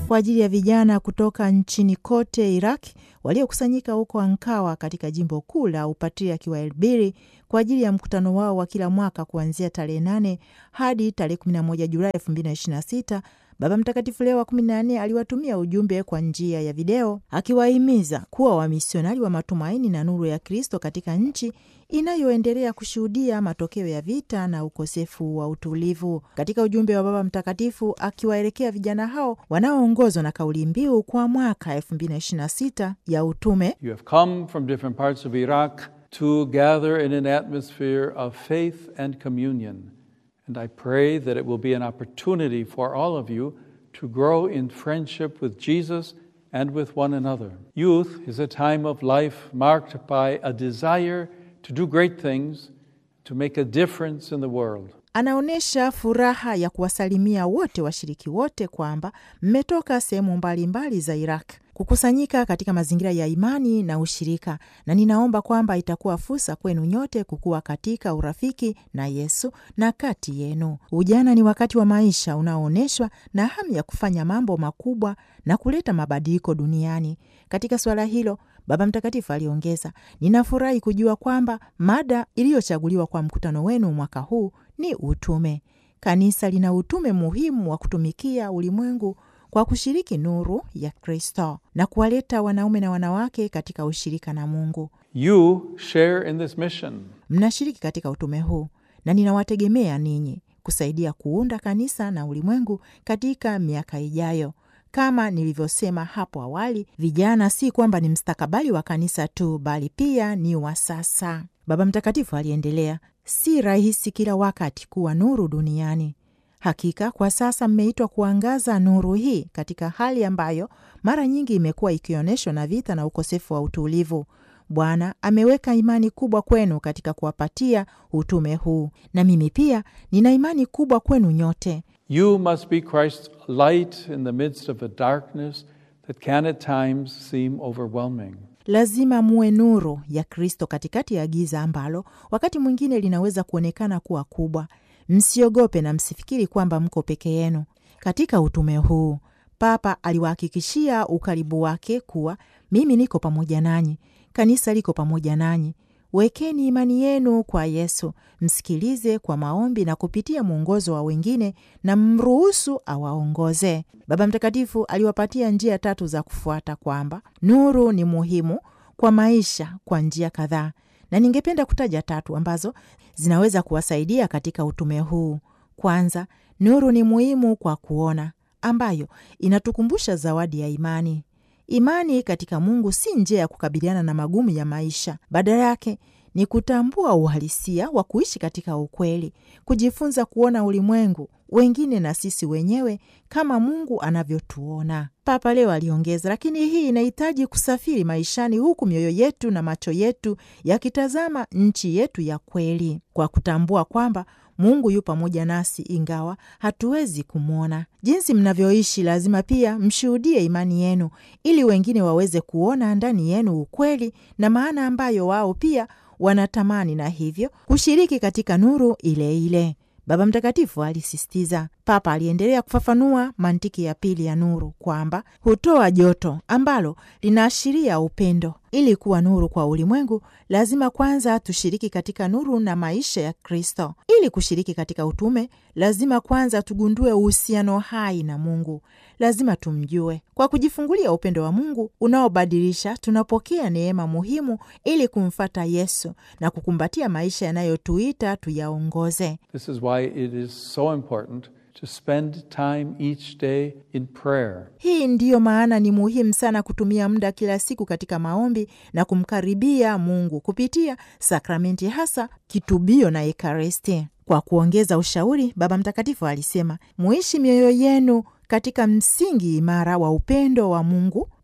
kwa ajili ya vijana kutoka nchini kote Iraq waliokusanyika huko Ankawa katika jimbo kuu la upatriaki wa Elbiri kwa ajili ya mkutano wao wa kila mwaka kuanzia tarehe 8 hadi tarehe 11 Julai 2026. Baba Mtakatifu Leo wa kumi na nne aliwatumia ujumbe kwa njia ya video akiwahimiza kuwa wamisionari wa matumaini na nuru ya Kristo katika nchi inayoendelea kushuhudia matokeo ya vita na ukosefu wa utulivu. Katika ujumbe wa Baba Mtakatifu akiwaelekea vijana hao wanaoongozwa na kauli mbiu kwa mwaka 2026 ya utume, You have come from different parts of Iraq to gather in an atmosphere of faith and communion. And I pray that it will be an opportunity for all of you to grow in friendship with Jesus and with one another. Youth is a time of life marked by a desire to do great things, to make a difference in the world. anaonyesha furaha ya kuwasalimia wote washiriki wote kwamba mmetoka sehemu mbalimbali za Iraq kukusanyika katika mazingira ya imani na ushirika, na ninaomba kwamba itakuwa fursa kwenu nyote kukua katika urafiki na Yesu na kati yenu. Ujana ni wakati wa maisha unaoonyeshwa na hamu ya kufanya mambo makubwa na kuleta mabadiliko duniani. Katika suala hilo Baba Mtakatifu aliongeza, ninafurahi kujua kwamba mada iliyochaguliwa kwa mkutano wenu mwaka huu ni utume. Kanisa lina utume muhimu wa kutumikia ulimwengu kwa kushiriki nuru ya Kristo na kuwaleta wanaume na wanawake katika ushirika na Mungu. You share in this mission. Mnashiriki katika utume huu na ninawategemea ninyi kusaidia kuunda kanisa na ulimwengu katika miaka ijayo. Kama nilivyosema hapo awali, vijana si kwamba ni mstakabali wa kanisa tu, bali pia ni wa sasa. Baba Mtakatifu aliendelea, si rahisi kila wakati kuwa nuru duniani. Hakika kwa sasa mmeitwa kuangaza nuru hii katika hali ambayo mara nyingi imekuwa ikionyeshwa na vita na ukosefu wa utulivu. Bwana ameweka imani kubwa kwenu katika kuwapatia utume huu, na mimi pia nina imani kubwa kwenu nyote. You must be Christ's light in the midst of a darkness that can at times seem overwhelming. Lazima muwe nuru ya Kristo katikati ya giza ambalo wakati mwingine linaweza kuonekana kuwa kubwa. Msiogope na msifikiri kwamba mko peke yenu katika utume huu. Papa aliwahakikishia ukaribu wake kuwa mimi niko pamoja nanyi, kanisa liko pamoja nanyi. Wekeni imani yenu kwa Yesu, msikilize kwa maombi na kupitia mwongozo wa wengine, na mruhusu awaongoze. Baba Mtakatifu aliwapatia njia tatu za kufuata, kwamba nuru ni muhimu kwa maisha kwa njia kadhaa, na ningependa kutaja tatu ambazo zinaweza kuwasaidia katika utume huu. Kwanza, nuru ni muhimu kwa kuona, ambayo inatukumbusha zawadi ya imani. Imani katika Mungu si njia ya kukabiliana na magumu ya maisha. Badala yake ni kutambua uhalisia wa kuishi katika ukweli, kujifunza kuona ulimwengu, wengine na sisi wenyewe kama Mungu anavyotuona. Papa leo aliongeza, lakini hii inahitaji kusafiri maishani, huku mioyo yetu na macho yetu yakitazama nchi yetu ya kweli, kwa kutambua kwamba Mungu yu pamoja nasi ingawa hatuwezi kumwona. Jinsi mnavyoishi, lazima pia mshuhudie imani yenu, ili wengine waweze kuona ndani yenu ukweli na maana ambayo wao pia wanatamani, na hivyo kushiriki katika nuru ile ile. Baba Mtakatifu alisisitiza. Papa aliendelea kufafanua mantiki ya pili ya nuru kwamba hutoa joto ambalo linaashiria upendo. Ili kuwa nuru kwa ulimwengu, lazima kwanza tushiriki katika nuru na maisha ya Kristo. Ili kushiriki katika utume, lazima kwanza tugundue uhusiano hai na Mungu. Lazima tumjue. Kwa kujifungulia upendo wa Mungu unaobadilisha, tunapokea neema muhimu ili kumfata Yesu na kukumbatia maisha yanayotuita tuyaongoze. This is why it is so important to spend time each day in prayer. Hii ndiyo maana ni muhimu sana kutumia muda kila siku katika maombi na kumkaribia Mungu kupitia sakramenti, hasa kitubio na Ekaristi. Kwa kuongeza ushauri, Baba Mtakatifu alisema, muishi mioyo yenu katika msingi imara wa upendo wa Mungu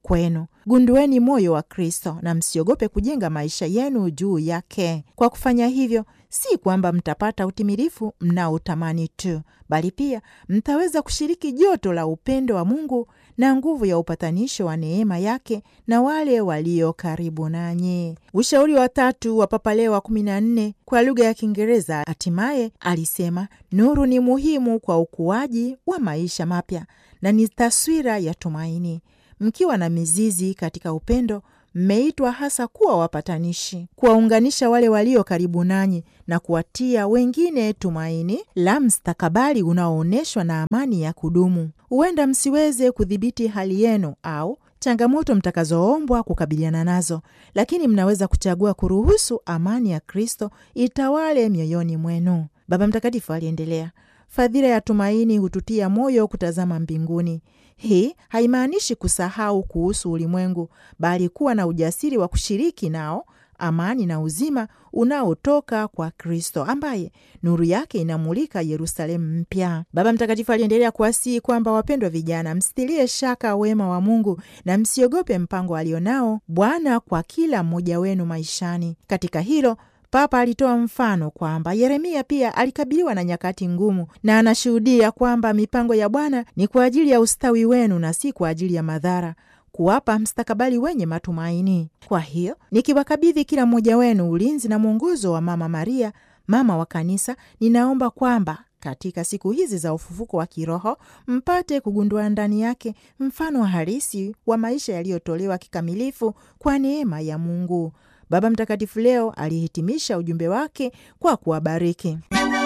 kwenu. Gundueni moyo wa Kristo na msiogope kujenga maisha yenu juu yake. Kwa kufanya hivyo, si kwamba mtapata utimilifu mnaotamani tu, bali pia mtaweza kushiriki joto la upendo wa Mungu na nguvu ya upatanisho wa neema yake na wale walio karibu nanyi. Ushauri wa tatu wa Papa Leo wa kumi na nne kwa lugha ya Kiingereza hatimaye alisema, nuru ni muhimu kwa ukuaji wa maisha mapya na ni taswira ya tumaini. Mkiwa na mizizi katika upendo, mmeitwa hasa kuwa wapatanishi, kuwaunganisha wale walio karibu nanyi na kuwatia wengine tumaini la mstakabali unaoonyeshwa na amani ya kudumu. Huenda msiweze kudhibiti hali yenu au changamoto mtakazoombwa kukabiliana nazo, lakini mnaweza kuchagua kuruhusu amani ya Kristo itawale mioyoni mwenu. Baba Mtakatifu aliendelea, fadhila ya tumaini hututia moyo kutazama mbinguni. Hii haimaanishi kusahau kuhusu ulimwengu, bali kuwa na ujasiri wa kushiriki nao amani na uzima unaotoka kwa Kristo ambaye nuru yake inamulika Yerusalemu mpya. Baba Mtakatifu aliendelea kuwasihi kwamba, wapendwa vijana, msitilie shaka wema wa Mungu na msiogope mpango alionao Bwana kwa kila mmoja wenu maishani. Katika hilo Papa alitoa mfano kwamba Yeremia pia alikabiliwa na nyakati ngumu, na anashuhudia kwamba mipango ya Bwana ni kwa ajili ya ustawi wenu na si kwa ajili ya madhara kuwapa mstakabali wenye matumaini. Kwa hiyo nikiwakabidhi kila mmoja wenu ulinzi na mwongozo wa Mama Maria, mama wa Kanisa, ninaomba kwamba katika siku hizi za ufufuko wa kiroho mpate kugundua ndani yake mfano wa halisi wa maisha yaliyotolewa kikamilifu kwa neema ya Mungu. Baba Mtakatifu leo alihitimisha ujumbe wake kwa kuwabariki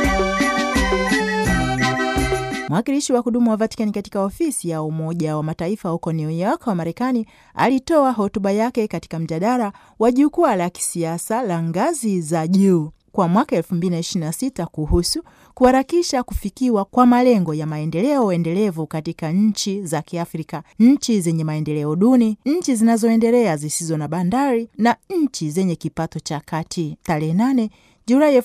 Mwakilishi wa kudumu wa Vatikani katika ofisi ya Umoja wa Mataifa huko New York wa Marekani alitoa hotuba yake katika mjadala wa jukwaa la kisiasa la ngazi za juu kwa mwaka 2026 kuhusu kuharakisha kufikiwa kwa malengo ya maendeleo endelevu katika nchi za Kiafrika, nchi zenye maendeleo duni, nchi zinazoendelea zisizo na bandari na nchi zenye kipato cha kati, tarehe 8 Julai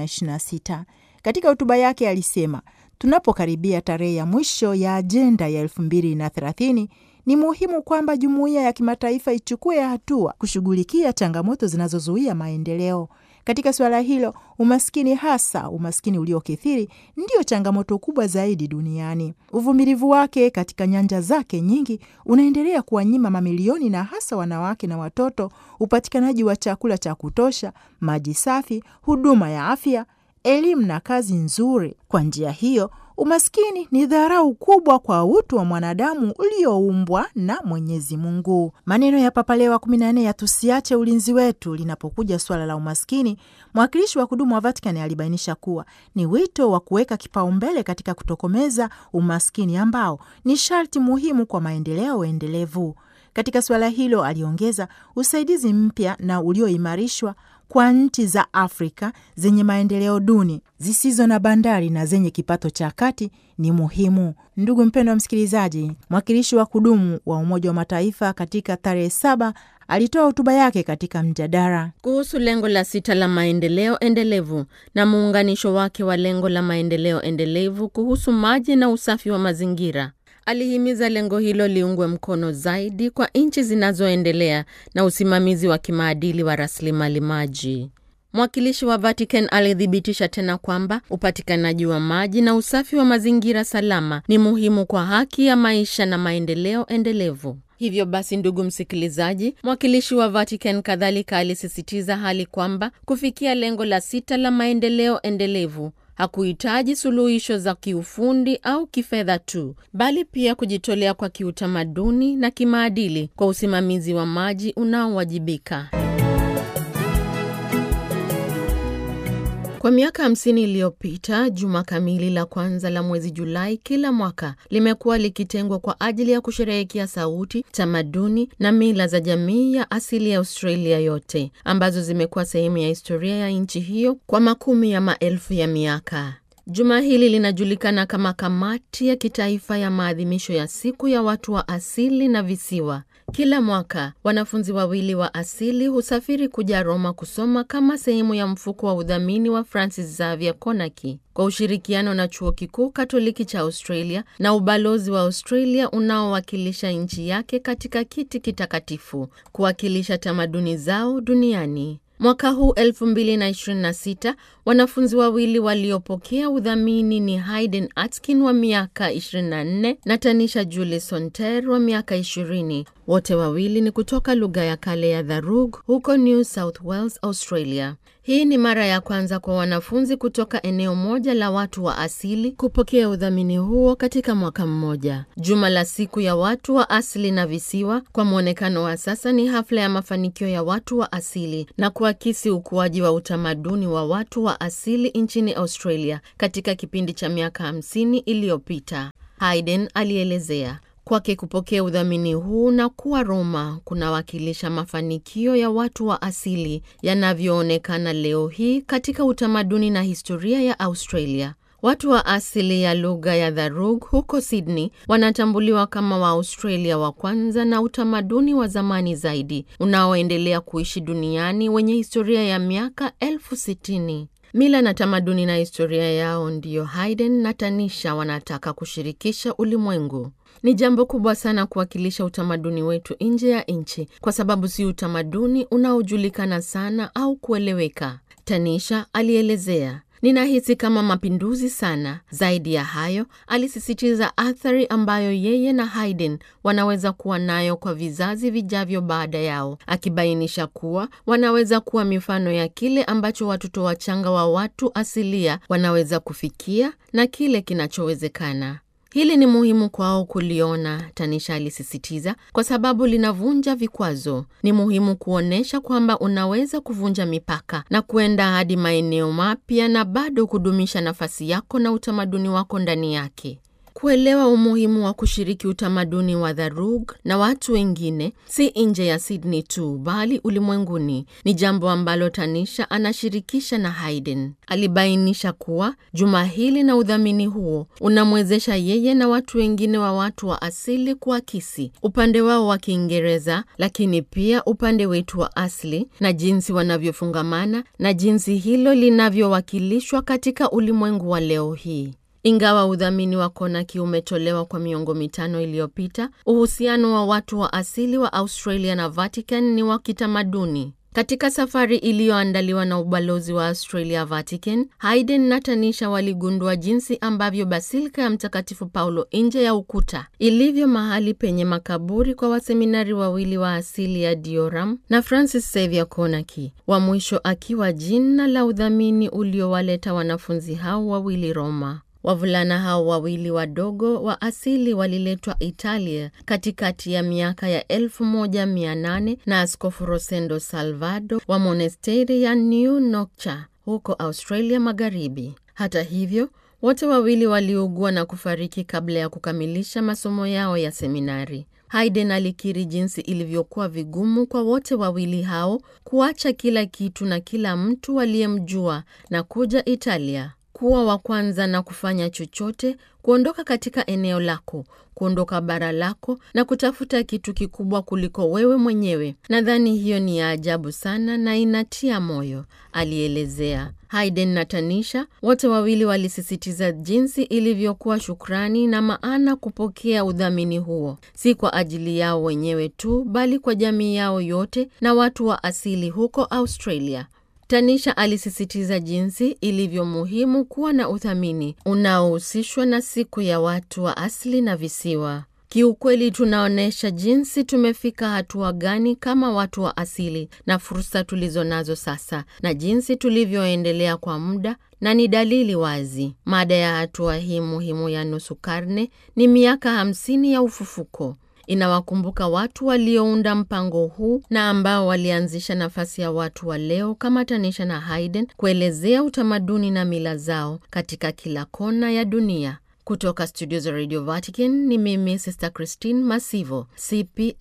2026. Katika hotuba yake alisema Tunapokaribia tarehe ya mwisho ya ajenda ya elfu mbili na thelathini ni muhimu kwamba jumuiya ya kimataifa ichukue hatua kushughulikia changamoto zinazozuia maendeleo. Katika suala hilo, umaskini, hasa umaskini uliokithiri, ndiyo changamoto kubwa zaidi duniani. Uvumilivu wake katika nyanja zake nyingi unaendelea kuwanyima mamilioni na hasa wanawake na watoto upatikanaji wa chakula cha kutosha, maji safi, huduma ya afya elimu na kazi nzuri. Kwa njia hiyo, umaskini ni dharau kubwa kwa utu wa mwanadamu ulioumbwa na Mwenyezi Mungu. Maneno ya Papa Leo wa kumi na nne ya tusiache ulinzi wetu linapokuja suala la umaskini. Mwakilishi wa kudumu wa Vatikani alibainisha kuwa ni wito wa kuweka kipaumbele katika kutokomeza umaskini ambao ni sharti muhimu kwa maendeleo endelevu. Katika suala hilo, aliongeza, usaidizi mpya na ulioimarishwa kwa nchi za Afrika zenye maendeleo duni zisizo na bandari na zenye kipato cha kati ni muhimu. Ndugu mpendwa wa msikilizaji, mwakilishi wa kudumu wa Umoja wa Mataifa katika tarehe saba alitoa hotuba yake katika mjadala kuhusu lengo la sita la maendeleo endelevu na muunganisho wake wa lengo la maendeleo endelevu kuhusu maji na usafi wa mazingira. Alihimiza lengo hilo liungwe mkono zaidi kwa nchi zinazoendelea na usimamizi wa kimaadili wa rasilimali maji. Mwakilishi wa Vatican alithibitisha tena kwamba upatikanaji wa maji na usafi wa mazingira salama ni muhimu kwa haki ya maisha na maendeleo endelevu. Hivyo basi, ndugu msikilizaji, mwakilishi wa Vatican kadhalika alisisitiza hali kwamba kufikia lengo la sita la maendeleo endelevu hakuhitaji suluhisho za kiufundi au kifedha tu, bali pia kujitolea kwa kiutamaduni na kimaadili kwa usimamizi wa maji unaowajibika. Kwa miaka hamsini iliyopita, juma kamili la kwanza la mwezi Julai kila mwaka limekuwa likitengwa kwa ajili ya kusherehekea sauti, tamaduni na mila za jamii ya asili ya Australia yote ambazo zimekuwa sehemu ya historia ya nchi hiyo kwa makumi ya maelfu ya miaka. Juma hili linajulikana kama Kamati ya Kitaifa ya Maadhimisho ya Siku ya Watu wa Asili na Visiwa. Kila mwaka wanafunzi wawili wa asili husafiri kuja Roma kusoma kama sehemu ya mfuko wa udhamini wa Francis Xavier Konaki kwa ushirikiano na Chuo Kikuu Katoliki cha Australia na ubalozi wa Australia unaowakilisha nchi yake katika kiti kitakatifu kuwakilisha tamaduni zao duniani. Mwaka huu 2026 wanafunzi wawili waliopokea udhamini ni Hayden Atkin wa miaka 24 na Tanisha Julie Sonter wa miaka 20. Wote wawili ni kutoka lugha ya kale ya Dharug huko New South Wales, Australia. Hii ni mara ya kwanza kwa wanafunzi kutoka eneo moja la watu wa asili kupokea udhamini huo katika mwaka mmoja. Juma la siku ya watu wa asili na visiwa kwa mwonekano wa sasa ni hafla ya mafanikio ya watu wa asili na kuakisi ukuaji wa utamaduni wa watu wa asili nchini Australia katika kipindi cha miaka 50 iliyopita. Hayden alielezea kwake kupokea udhamini huu na kuwa Roma kunawakilisha mafanikio ya watu wa asili yanavyoonekana leo hii katika utamaduni na historia ya Australia. Watu wa asili ya lugha ya Dharug huko Sydney wanatambuliwa kama Waaustralia wa kwanza na utamaduni wa zamani zaidi unaoendelea kuishi duniani wenye historia ya miaka elfu sitini. Mila na tamaduni na historia yao ndiyo Hayden na Tanisha wanataka kushirikisha ulimwengu. Ni jambo kubwa sana kuwakilisha utamaduni wetu nje ya nchi, kwa sababu si utamaduni unaojulikana sana au kueleweka, Tanisha alielezea. Ninahisi kama mapinduzi sana. Zaidi ya hayo, alisisitiza athari ambayo yeye na Hayden wanaweza kuwa nayo kwa vizazi vijavyo baada yao, akibainisha kuwa wanaweza kuwa mifano ya kile ambacho watoto wachanga wa watu asilia wanaweza kufikia na kile kinachowezekana. Hili ni muhimu kwao kuliona, Tanisha alisisitiza, kwa sababu linavunja vikwazo. Ni muhimu kuonyesha kwamba unaweza kuvunja mipaka na kuenda hadi maeneo mapya na bado kudumisha nafasi yako na utamaduni wako ndani yake. Kuelewa umuhimu wa kushiriki utamaduni wa Dharug na watu wengine si nje ya Sydney tu bali ulimwenguni ni jambo ambalo Tanisha anashirikisha na Hayden. Alibainisha kuwa juma hili na udhamini huo unamwezesha yeye na watu wengine wa watu wa asili kuakisi upande wao wa Kiingereza, lakini pia upande wetu wa asili na jinsi wanavyofungamana na jinsi hilo linavyowakilishwa katika ulimwengu wa leo hii. Ingawa udhamini wa Konaki umetolewa kwa miongo mitano iliyopita, uhusiano wa watu wa asili wa Australia na Vatican ni wa kitamaduni. Katika safari iliyoandaliwa na ubalozi wa Australia Vatican, Hayden na Tanisha waligundua jinsi ambavyo basilika ya Mtakatifu Paulo nje ya ukuta ilivyo mahali penye makaburi kwa waseminari wawili wa asili ya Dioram na Francis Xavier Konaki, wa mwisho akiwa jina la udhamini uliowaleta wanafunzi hao wawili Roma. Wavulana hao wawili wadogo wa asili waliletwa Italia katikati ya miaka ya 1800 na Askofu Rosendo Salvado wa monasteri ya New Nokcha huko Australia Magharibi. Hata hivyo, wote wawili waliugua na kufariki kabla ya kukamilisha masomo yao ya seminari. Hayden alikiri jinsi ilivyokuwa vigumu kwa wote wawili hao kuacha kila kitu na kila mtu waliyemjua na kuja Italia kuwa wa kwanza na kufanya chochote, kuondoka katika eneo lako, kuondoka bara lako na kutafuta kitu kikubwa kuliko wewe mwenyewe. Nadhani hiyo ni ya ajabu sana na inatia moyo, alielezea. Hayden na Tanisha wote wawili walisisitiza jinsi ilivyokuwa shukrani na maana kupokea udhamini huo, si kwa ajili yao wenyewe tu, bali kwa jamii yao yote na watu wa asili huko Australia. Tanisha alisisitiza jinsi ilivyo muhimu kuwa na uthamini unaohusishwa na siku ya watu wa asili na visiwa. Kiukweli, tunaonyesha jinsi tumefika hatua gani kama watu wa asili na fursa tulizo nazo sasa na jinsi tulivyoendelea kwa muda, na ni dalili wazi. Mada ya hatua hii muhimu ya nusu karne ni miaka hamsini ya ufufuko. Inawakumbuka watu waliounda mpango huu na ambao walianzisha nafasi ya watu wa leo kama Tanisha na Hayden kuelezea utamaduni na mila zao katika kila kona ya dunia. Kutoka studio za Radio Vatican ni mimi Sister Christine Masivo, CP